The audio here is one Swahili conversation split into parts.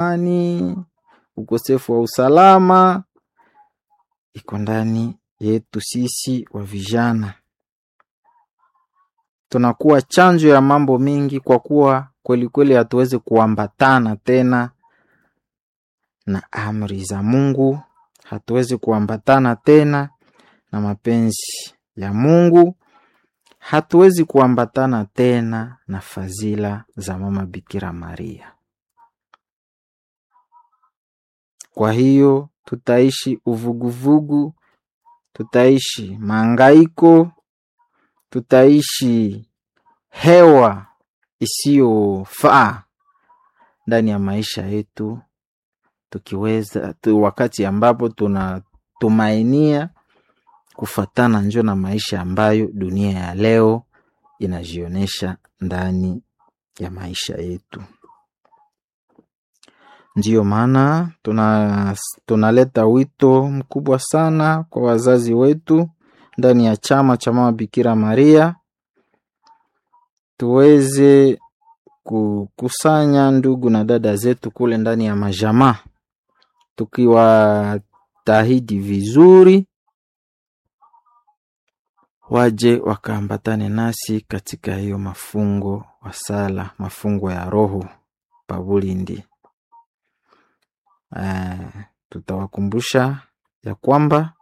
amani, ukosefu wa usalama iko ndani yetu sisi wa vijana. Tunakuwa chanjo ya mambo mingi, kwa kuwa kweli kweli hatuwezi kuambatana tena na amri za Mungu, hatuwezi kuambatana tena na mapenzi ya Mungu, hatuwezi kuambatana tena na fadhila za mama Bikira Maria. Kwa hiyo tutaishi uvuguvugu, tutaishi maangaiko, tutaishi hewa isiyofaa ndani ya maisha yetu, tukiweza tu, wakati ambapo tunatumainia kufatana njo na maisha ambayo dunia ya leo inajionyesha ndani ya maisha yetu. Ndiyo maana tuna tunaleta wito mkubwa sana kwa wazazi wetu ndani ya chama cha mama Bikira Maria, tuweze kukusanya ndugu na dada zetu kule ndani ya majamaa, tukiwatahidi vizuri waje wakaambatane nasi katika hiyo mafungo wa sala, mafungo ya roho pabulindi. Uh, tutawakumbusha ya kwamba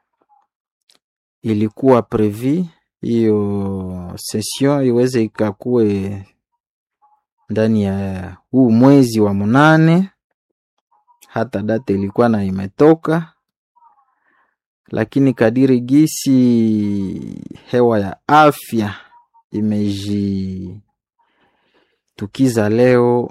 ilikuwa previ hiyo session iweze ikakue ndani ya huu mwezi wa munane, hata data ilikuwa na imetoka, lakini kadiri gisi hewa ya afya imejitukiza leo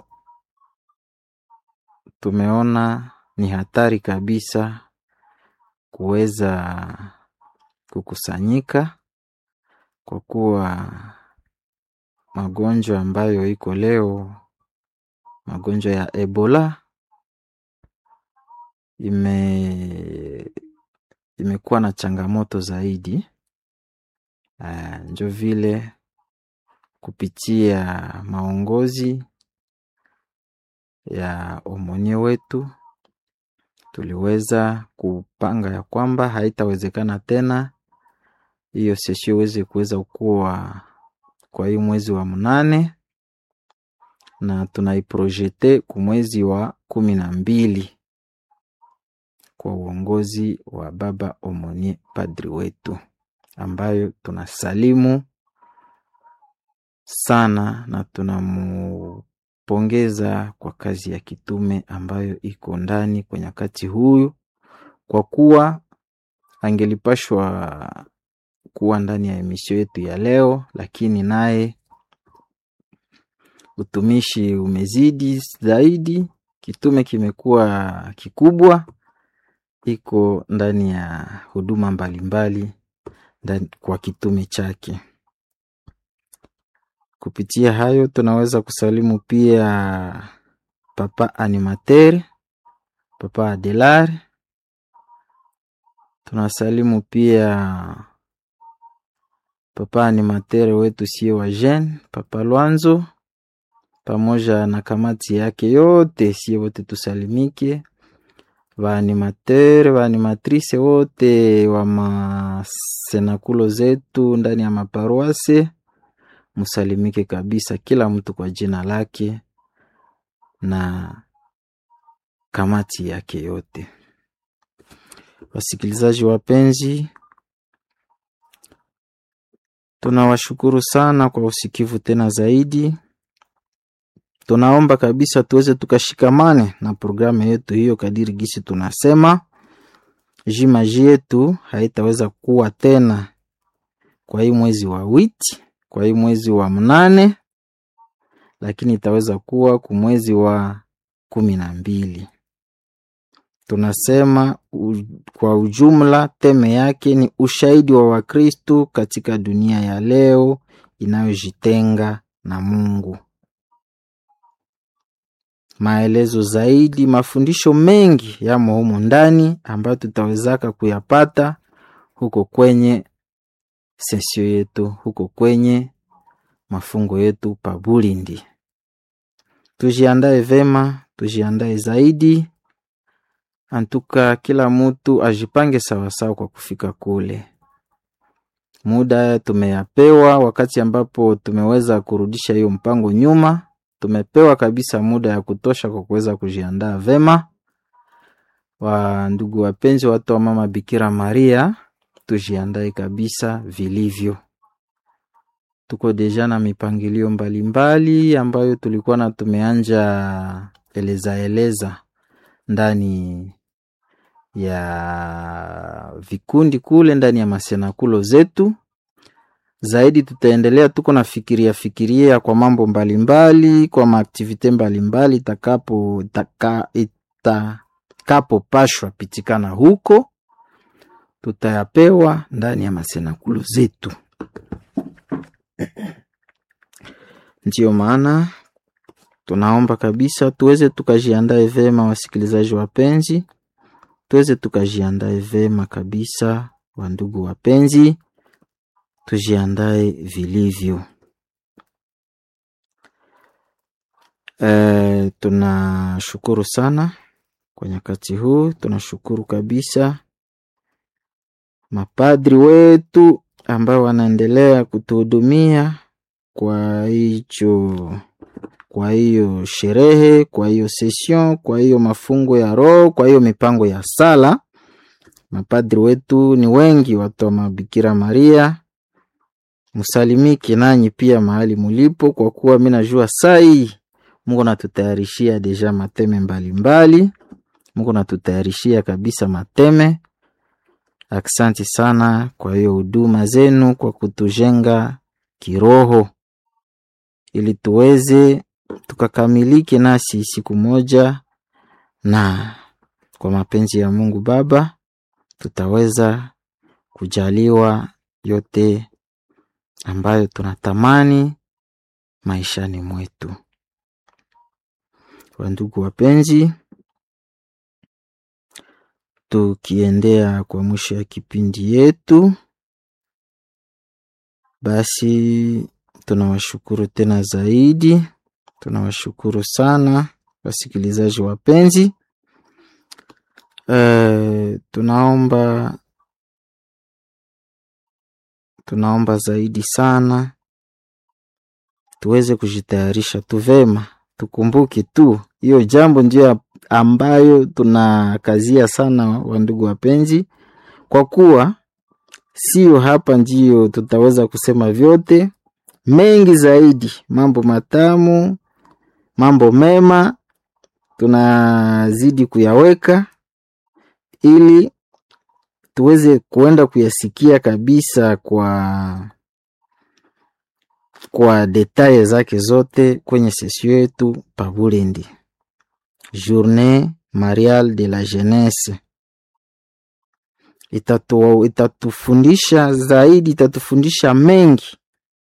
tumeona ni hatari kabisa kuweza kukusanyika kwa kuwa magonjwa ambayo iko leo, magonjwa ya Ebola ime imekuwa na changamoto zaidi. Uh, njo vile kupitia maongozi ya omonie wetu tuliweza kupanga ya kwamba haitawezekana tena hiyo sesio iweze kuweza kuwa kwa hii mwezi wa mnane, na tunaiprojete ku mwezi wa kumi na mbili kwa uongozi wa baba omonie padri wetu, ambayo tunasalimu sana na tunamu pongeza kwa kazi ya kitume ambayo iko ndani kwa nyakati huyu, kwa kuwa angelipashwa kuwa ndani ya emisio yetu ya leo, lakini naye utumishi umezidi zaidi, kitume kimekuwa kikubwa, iko ndani ya huduma mbalimbali ndani kwa kitume chake. Kupitia hayo tunaweza kusalimu pia papa animateur, papa Adelar. Tunasalimu pia papa animateur wetu sie wa jeune, papa Lwanzo, pamoja na kamati yake yote, sie wote tusalimike, vaanimateur vaanimatrice wote wa masenakulo zetu ndani ya maparoise Musalimike kabisa, kila mtu kwa jina lake na kamati yake yote. Wasikilizaji wapenzi, tunawashukuru sana kwa usikivu tena zaidi. Tunaomba kabisa tuweze tukashikamane na programu yetu hiyo kadiri gisi tunasema jimaji yetu haitaweza kuwa tena kwa hii mwezi wa witi kwa hii mwezi wa mnane, lakini itaweza kuwa ku mwezi wa kumi na mbili. Tunasema u, kwa ujumla teme yake ni ushahidi wa Wakristu katika dunia ya leo inayojitenga na Mungu. Maelezo zaidi, mafundisho mengi yamo humu ndani ambayo tutawezaka kuyapata huko kwenye sesio yetu huko kwenye mafungo yetu pabulindi. tujiandae vema, tujiandae zaidi. Antuka kila mtu ajipange sawasawa kwa kufika kule. Muda tumeyapewa, wakati ambapo tumeweza kurudisha hiyo mpango nyuma, tumepewa kabisa muda ya kutosha kwa kuweza kujiandaa vema. Wa ndugu wapenzi, watu wa mama Bikira Maria, tujiandae kabisa vilivyo. Tuko deja na mipangilio mbalimbali ambayo tulikuwa na tumeanja eleza eleza ndani ya vikundi kule ndani ya masenakulo zetu. Zaidi tutaendelea tuko na fikiria fikiria kwa mambo mbalimbali, kwa maaktivite mbalimbali itakapo itaka, itakapopashwa pitikana huko, tutayapewa ndani ya masenakulo zetu. Ndiyo maana tunaomba kabisa tuweze tukajiandae vema, wasikilizaji wapenzi, tuweze tukajiandae vema kabisa, wandugu wapenzi, tujiandae vilivyo. E, tunashukuru sana kwa nyakati huu, tunashukuru kabisa mapadri wetu ambao wanaendelea kutuhudumia kwa hicho kwa hiyo sherehe, kwa hiyo session, kwa hiyo mafungo ya roho, kwa hiyo mipango ya sala. Mapadri wetu ni wengi, watu wa mabikira Maria, msalimiki nanyi pia mahali mulipo, kwa kuwa mi najua sai Mungu natutayarishia deja mateme mbalimbali mbali. Mungu natutayarishia kabisa mateme. Aksanti sana kwa hiyo huduma zenu, kwa kutujenga kiroho ili tuweze tukakamilike nasi siku moja, na kwa mapenzi ya Mungu Baba tutaweza kujaliwa yote ambayo tunatamani maishani mwetu. Wandugu wapenzi, tukiendea kwa mwisho ya kipindi yetu, basi tunawashukuru tena zaidi, tunawashukuru sana wasikilizaji wapenzi. E, tunaomba tunaomba zaidi sana tuweze kujitayarisha tu vema, tukumbuke tu hiyo jambo ndio ambayo tunakazia sana, wandugu wapenzi, kwa kuwa sio hapa ndio tutaweza kusema vyote mengi zaidi, mambo matamu, mambo mema tunazidi kuyaweka ili tuweze kuenda kuyasikia kabisa kwa kwa detaye zake zote kwenye sesio yetu pa Bulendi, Journée Mariale de la Jeunesse. Itatu, itatufundisha zaidi, itatufundisha mengi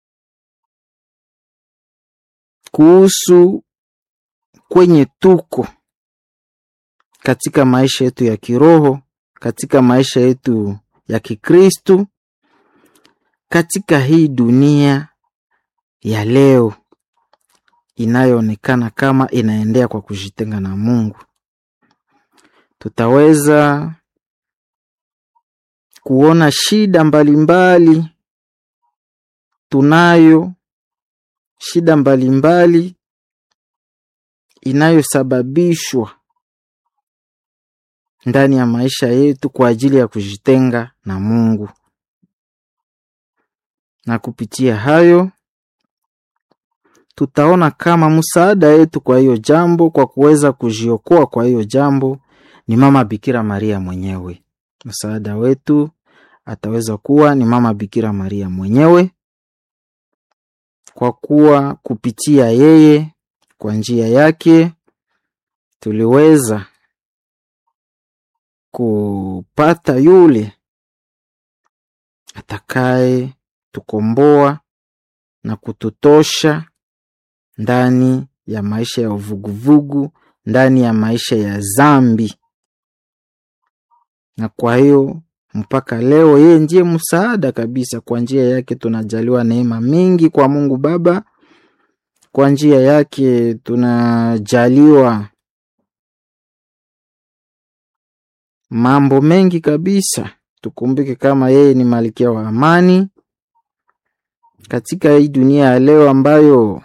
kuhusu kwenye tuko katika maisha yetu ya kiroho, katika maisha yetu ya Kikristu, katika hii dunia ya leo inayoonekana kama inaendea kwa kujitenga na Mungu. Tutaweza kuona shida mbalimbali mbali, tunayo shida mbalimbali mbali, inayosababishwa ndani ya maisha yetu kwa ajili ya kujitenga na Mungu, na kupitia hayo tutaona kama msaada yetu kwa hiyo jambo, kwa kuweza kujiokoa kwa hiyo jambo ni mama Bikira Maria mwenyewe. Msaada wetu ataweza kuwa ni mama Bikira Maria mwenyewe, kwa kuwa kupitia yeye, kwa njia yake tuliweza kupata yule atakaye tukomboa na kututosha ndani ya maisha ya uvuguvugu, ndani ya maisha ya zambi. Na kwa hiyo mpaka leo yeye ndiye msaada kabisa. Kwa njia yake tunajaliwa neema mingi kwa Mungu Baba, kwa njia yake tunajaliwa mambo mengi kabisa. Tukumbuke kama yeye ni malkia wa amani katika hii dunia ya leo ambayo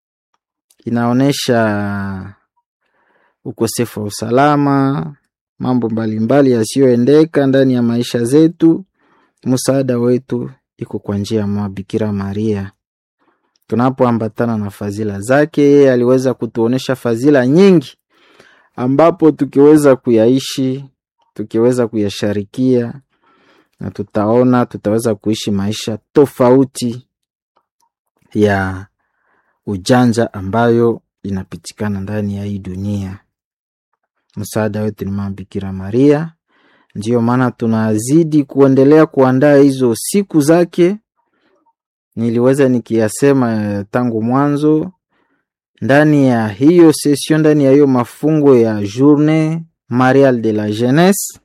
inaonyesha ukosefu wa usalama, mambo mbalimbali yasiyoendeka ndani ya maisha zetu. Msaada wetu iko kwa njia ya Mama Bikira Maria. Tunapoambatana na fadhila zake, yeye aliweza kutuonesha fadhila nyingi, ambapo tukiweza kuyaishi, tukiweza kuyasharikia, na tutaona tutaweza kuishi maisha tofauti ya ujanja ambayo inapitikana ndani ya hii dunia. Msaada wetu ni Mama Bikira Maria. Ndiyo maana tunazidi kuendelea kuandaa hizo siku zake. Niliweza nikiyasema tangu mwanzo, ndani ya hiyo session, ndani ya hiyo mafungo ya Journée Mariale de la Jeunesse,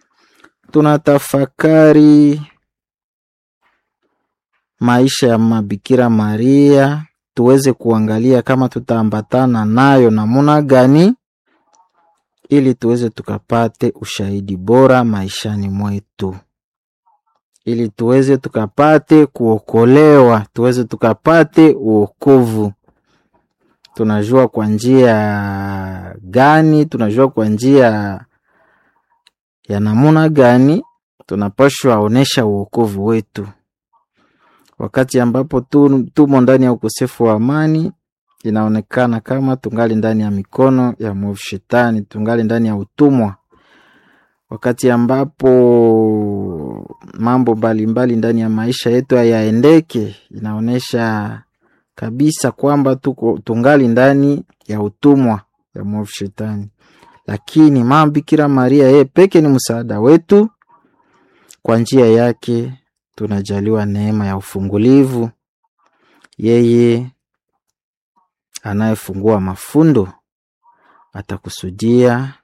tunatafakari maisha ya Mabikira Maria, tuweze kuangalia kama tutaambatana nayo namuna gani ili tuweze tukapate ushahidi bora maishani mwetu, ili tuweze tukapate kuokolewa, tuweze tukapate uokovu. Tunajua kwa njia gani? Tunajua kwa njia ya namuna gani tunapashwa onesha uokovu wetu, wakati ambapo tu, tumo ndani ya ukosefu wa amani inaonekana kama tungali ndani ya mikono ya mwovu Shetani, tungali ndani ya utumwa. Wakati ambapo mambo mbalimbali ndani ya maisha yetu hayaendeke, inaonyesha kabisa kwamba tuko tungali ndani ya utumwa ya mwovu Shetani. Lakini Mama Bikira Maria yeye peke ni msaada wetu. Kwa njia yake tunajaliwa neema ya ufungulivu. Yeye anayefungua mafundo atakusudia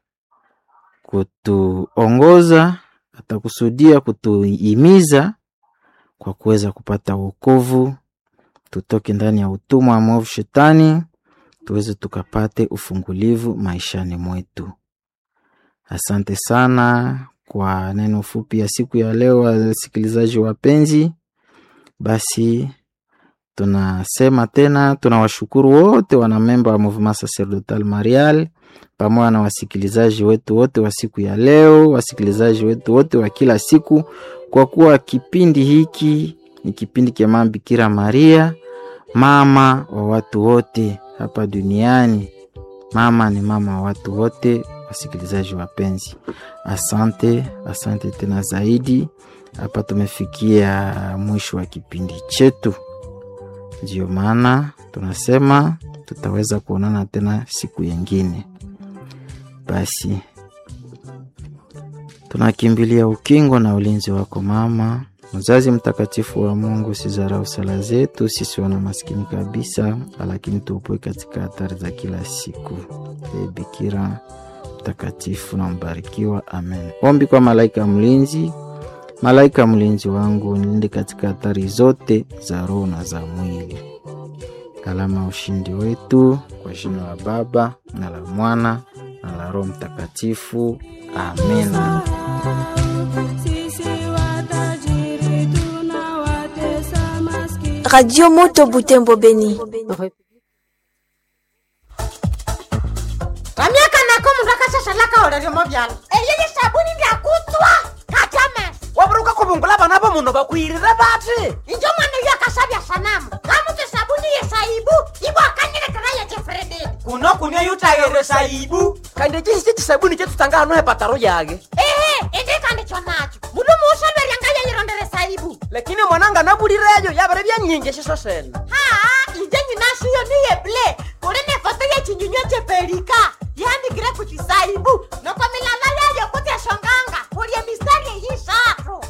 kutuongoza, atakusudia kutuhimiza kwa kuweza kupata wokovu, tutoke ndani ya utumwa wa mwovu Shetani, tuweze tukapate ufungulivu maishani mwetu. Asante sana kwa neno fupi ya siku ya leo, wasikilizaji wapenzi. Basi tunasema tena, tunawashukuru wote wanamemba wa Mouvement Sacerdotal Marial pamoja na wasikilizaji wetu wote wa siku ya leo, wasikilizaji wetu wote wa kila siku, kwa kuwa kipindi hiki ni kipindi cha Mama Bikira Maria, mama wa watu wote hapa duniani. Mama ni mama wa watu wote. Wasikilizaji wapenzi, asante, asante tena zaidi. Hapa tumefikia mwisho wa kipindi chetu. Ndiyo maana tunasema tutaweza kuonana tena siku yengine. Basi tunakimbilia ukingo na ulinzi wako mama mzazi mtakatifu wa Mungu. Sizarau sala zetu sisi wana maskini kabisa, lakini tuopoe katika hatari za kila siku. E Bikira mtakatifu na mbarikiwa, amen. Ombi kwa malaika mlinzi. Malaika mlinzi wangu, nilinde katika hatari zote za roho na za mwili. Alama ushindi wetu, kwa jina la Baba na la Mwana na la Roho Mtakatifu, amina. Radio Moto Butembo Beni. ramyaka nako mundu akashashalaka oleryomo vyalo eyeye sabuni ndyakutswa katame waburuka kubungula bana bo muno bakwirire bati injo mwana uyo akashavya sanamu kamutu sabuni yesaibu ibwakanyilekera yejefrededi kuno kunia yutayere saibu kandi chisi chisabuni chetutanga hano hepataro yage ehe indikandi chonacho mundu muushaverya ngayeyirondere saibu lakini mwananga nabulireyo yabere byanyingi shiso sene haa inje nyinashiyo niyeble kuli nefoto yechinyunywa chepelika yandikire kuchisaibu noko milala yayo kutyashonganga kulye mistari eyishatu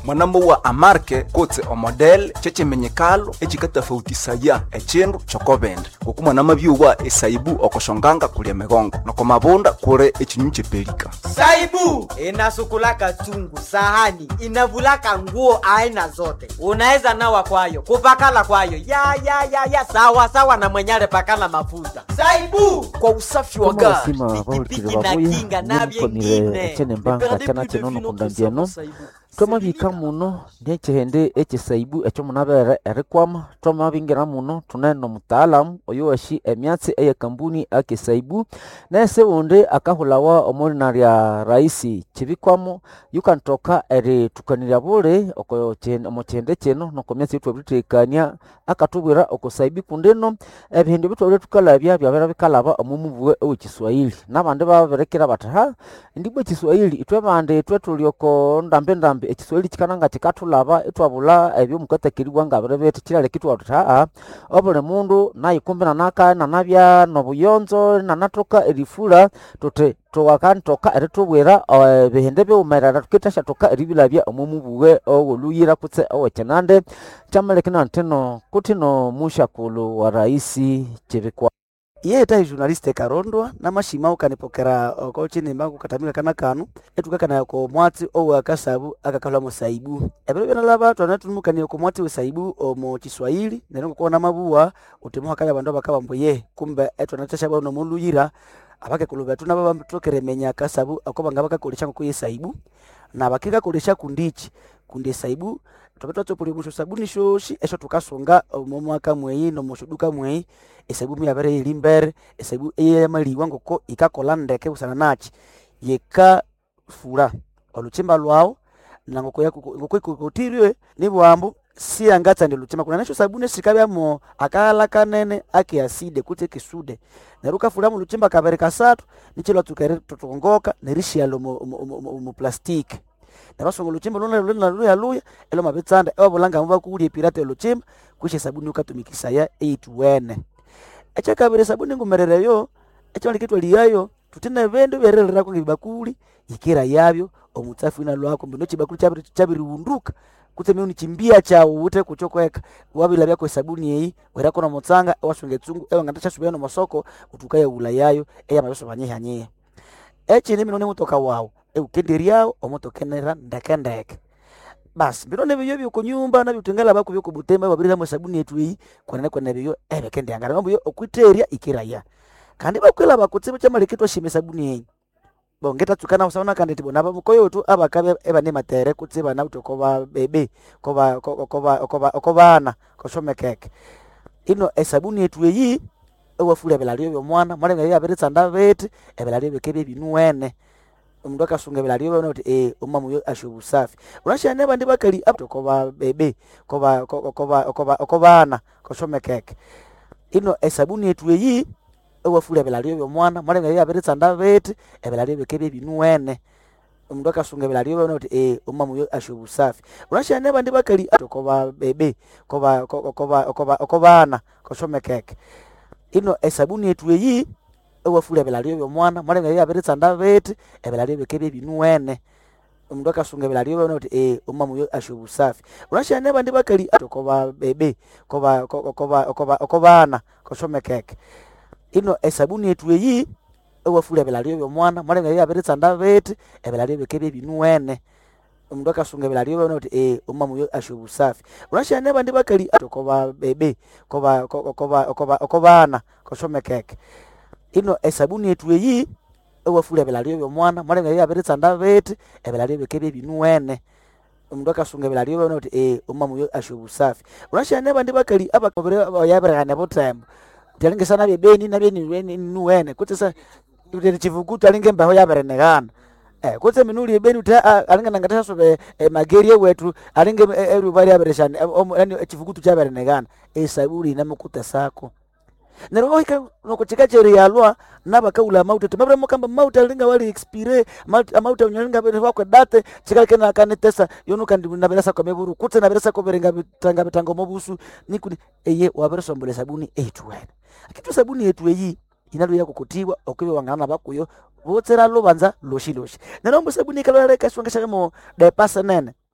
mwanamo wa amarke kutse omodel chechimenyekalo echikatafautisaya echindu chokobende ngoku mwanama byuwa esaibu okoshonganga kulia migongo noko mabunda kure echinyu chepelika saibu inasukulaka chungu sahani inavulaka nguo aina zote unaweza nawa kwayo kupakala kwayo ya ya ya ya sawa sawa na mwenyale pakala mafuta saibu kwa usafi wa Kama gari basima pikipiki bahulukile na babuya kinga na nimukonile vyengine echene mbanga chana chenono kundambiano twamabika muno niechihende echisaibu echo munabere erikwama twamabingira muno tunene omutaalamu oyo washi emyatsi eye kambuni akesaibu nese undi akahulawa omulina lya raisi chibikwamo yukantoka eritukanirya buli oko chi- omu chihende chino noko myatsi yetwabiritekania akatubwira okosaibi kundino ebihindi bitwabire tukalabya byabera bikalaba omu mubuwe owekiswahili nabandi babirekera bati ha ndibwe ekiswahili itwe bandi itwe tuli oko ndambi ndambi ekiswahili kikananga kikatulaba itwabula ebyo mukatakiribwa ngabire bete kiraleka itwatuti haa obuli mundu nayikumbi nanaka nanabya nobuyonzo nanatoka erifula tuti tuwakantoka eritubwira eh, ebihindi biwumerera tukitashyatoka eribilabya omu mubuwe owoluyira kutse owekinande kyamalekina ntino kutino mushakulu wa raisi chibikwa iye tahi journaliste karondwa namashima ukanipokera oko chinimba kukatamila kana kanu etukakana ko mwatsi owa akasabu akakalwa musaibu ebiro byona laba twana tunumukania ko mwatsi wesaibu omo kiswahili nero kuona mabuwa utimo akaya bandu bakabambo ye kumbe etwana tasha bano muluyira abake kuluba tuna baba mtokere menya akasabu akoba ngaba kakolisha ko yesaibu na bakika kolisha kundichi kundi saibu topetwa tsopuli musho sabuni shoshi esho tukasunga omo mwaka mweyi no mushuduka mweyi esaibu muyabere ili mbere esaibu eyamaliwa ngoko ikakola ndeke usana nachi yeka fura oluchimba lwawo na ngoko yako ngoko ikotirwe ni bwambu si angatsa ndi luchimba kuna nasho sabuni sikabyamo akala kanene ake aside kuti kisude neruka fura mu luchimba kabere kasatu nichilo tukere tutongoka nerishialo mu, mu, mu, mu, mu plastiki nabasonga oluchimba luna luna luya luya elo mabitsanda ewabulanga mubakulya epirata oluchimba kwisha sabuni ukatumikisaya eituwene ekyakabiri sabuni ngumerereyo ekyalikitwa liyayo tutine bindu byerererako ngibakuli yikira yabyo omutsafu ina lwako mbino chibakuli chabiri chabiriwunduka kutse miuni chimbia chawo ute kuchokweka wabila byako esabuni eyi werako nomutsanga ewasunga etsungu ewe ngandachasubira nomasoko utukaya ula yayo eya mabeso banyihanyiha echini mino nimutoka wawu eukenderyawo omutokenera ndekendeke basi bino nebyo byokunyumba nabyotengala bako byokubutemba babiriramu esabuni yetu eyi kwenene kwene byo ebekendyangala mambo yo okwiterya ikiraya kandi bakwela bakutsibu kyamaleketwa shima esabuni eyi bongetatsuka usaona kandi ti bona bamukoyotu abakabe ebane matere kutse bana uti okoba bebe koba koba koba okobana koshomekeke ino esabuni yetu eyi ewafula ebilalio byomwana mwalenga yo abiritsanda beti ebilalio bikebye binuwene omundu akasunga ebilalio byona uti eh umama uyo asho busafi unashane bandi bakali abuti okoba bebe koba koba koba okobana koshomekeke ino esabuni yetu eyi ewafula ebilalio byomwana mwalenga yo abiritsanda beti ebilalio bikebye binuwene omundu akasunga ebilalio byona uti eh umama uyo asho busafi unashane bandi bakali abuti okoba bebe koba koba koba okobana koshomekeke ino esabuni yetu eyi ewafula ebilalio byomwana mwalenga yo abiritsanda beti ebilalio bikebye binuwene omundu akasunga ebilalio byona uti eh umama uyo asho busafi unashane bandi bakali abuti okoba bebe koba koba koba okobana koshomekeke ino esabuni yetu eyi ewafula ebilalio byomwana mwalenga yo abiritsanda beti ebilalio bikebye binuwene omundu akasunga ebilalio byona uti eh umama uyo asho busafi unashane bandi bakali abuti okoba bebe koba koba koba okobana koshomekeke ino esabuni yetu eyi ewafula ebilalio byomwana mwalenga yo abiritsanda beti ebilalio bikebye binuwene omundu akasunga ebilalio byona uti eh umama uyo asho busafi unashane bandi bakali abakobere yabirihane butembo tyalingesana byebeni nabye nuwene kutse sa utene chivukutu alinge embeho yabirenekana eh kutse minuli ebeni uti alinge nangatashasube mageri ewetu alinge eruba lyabireshane yani echivukutu kyabirenekana esabuli inamukuta sako neryo ohika nokuchika cheri yalwa nabakaula amauta timabire mukamba mauta linga wali expire amauta unyalinga bere wakwe date chikalike na kanetesa yonu kandi nabirasa kwa meburu kutse nabirasa kwa berenga bitanga bitango mobusu nikuni eye wabere sombole sabuni etu wena akitu sabuni yetu eyi inalo yako kutiwa okwiwe wangana bakuyo botsera lubanza loshi loshi nerombo sabuni kalala kaswanga shamo de pasa nene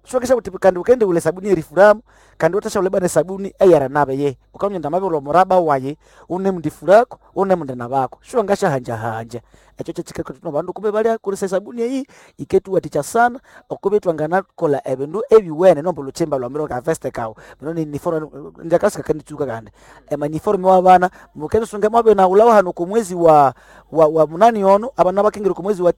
shwakisha kuti kandi ukende ule sabuni erifuramu kandi utasha ule bane sabuni eyara nabe ye ukamnyenda mabe ulo muraba waye une mndifurako une mndana bako shwa ngasha hanja hanja echo chechikeko tuno bandu kube bali kulisa sabuni eyi iketu waticha sana okube twangana kola ebindu ebiwene nombo luchemba lwa miro ka veste kawo bino ni uniform ndakasika kandi chuka kandi ema uniform wa bana mukendo sunge mabe na ulawa hano ku mwezi wa wa, wa munani ono abana bakengere ku mwezi wa